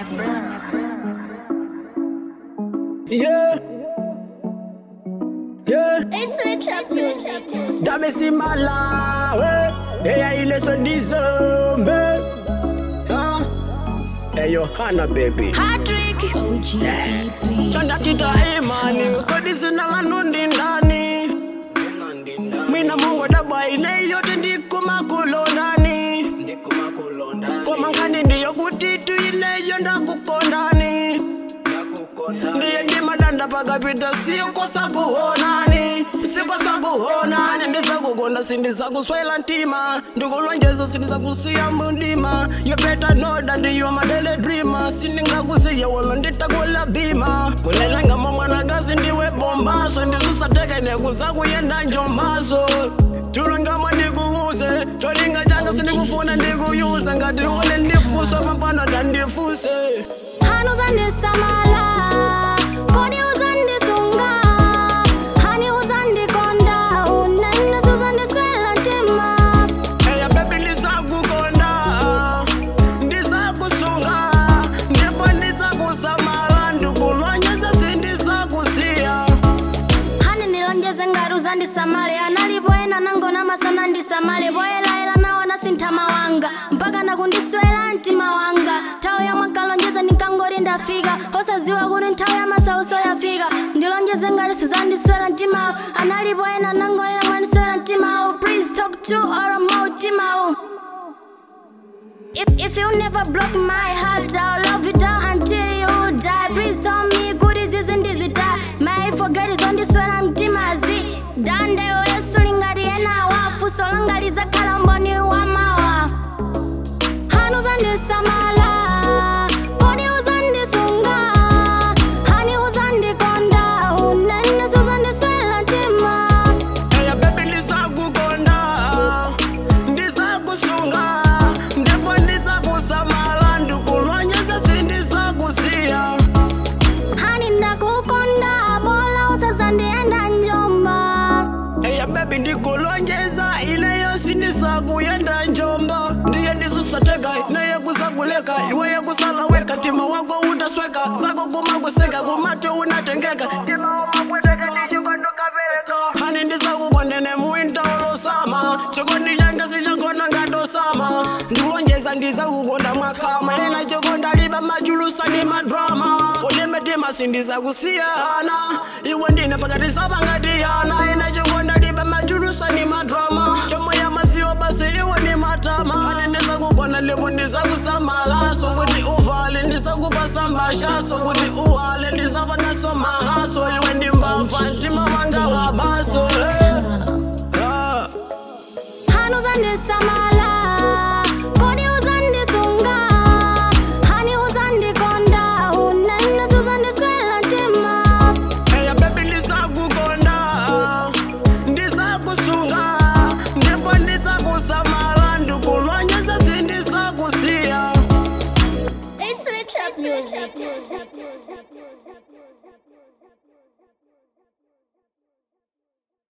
Yeah. Yeah. It's Richard Music. Damesimala, we. Eya ile sonizombe. Huh? Eyo Hana baby. Patrick. Chanda tita imani, kodi sina lanundi ndani. Mina mungu daba ile yote ndiko makulo ndani. Koma nkani ndiyo kutitu ile yonda kukondani. Ndiye ndima danda pakapita sikosa kuonani sikosa kuonani ndisakukonda sindisakuswela ntima ndikulonjeza sindisakusiya mundima you better know that you are my daily dreamer sindingakusiya wolo nditakula bima kulelenga mwanakazi ndiwe bombaso ndizusateke nekuzakuyenda njombaso tulungama ndikuuze cholinga changa sindikufuna ndikuyuza ngati ule ndifuswa papano dandifuse Hani uzandisamala. Kodi uzandisunga. Hani uzandikonda. Unene uzandiswela ntima. Eya baby ndisakukonda ndisakusunga ndipo ndisakusamala ndikulonyeza sindisakusiya Hani nilonjeze ngati uzandisamale. Analipo ena nangona masana ndisamale. Boyelaela naona sinthama wanga. Mpaka nakundiswela mtima wanga. Nthawi yomwe kalonjeza nikangori ndafika. osaziwa kuti nthawi ya masauso yafika. Ndilonjeze ngati suzandiswela mtimawo. Analipo ena nangona mwaniswela mtimawo. Please talk to or more mtimawo. If, if you never broke my heart, I'll love you down until you die. Please tell me, good is this and this it die. May I forget is on this when I'm Timazi. Dande oyesu lingari ena wafu, so langari za kalamboni wa mawa. Hani uzandisamala, kodi uzandisunga. Hani uzandikonda, unene suzandiswela ntima. Eya baby ndisakukonda ndisakusunga ndipo ndisakusamala ndikulonyeza sindisakusiya Hani ndakukonda, bola usazandienda njomba. Eya baby ndikulonjeza ineyo sindisakuyenda njomba ndiye ndisusateka neye kusakuleka iweye kusala weka tima wako utasweka zako kumakuseka kumato unatengeka tima wamakweteka ndichikondokapeleka hani ndisakukondene muinta olosama chikondi changa sichakona ngatosama ndikulonjeza ndisakukonda mwakama ena chikonda liba majulusa ni madrama ulimetima sindisakusiyana iwe ndine pakati sapangatiyana ena chikonda liba majulusa ni madrama chomoya masiwo basi iwe ni matama ane ndisakukona lipo ndisakusamala sokuti uvale ndisakupasa mbasha sokuti uwale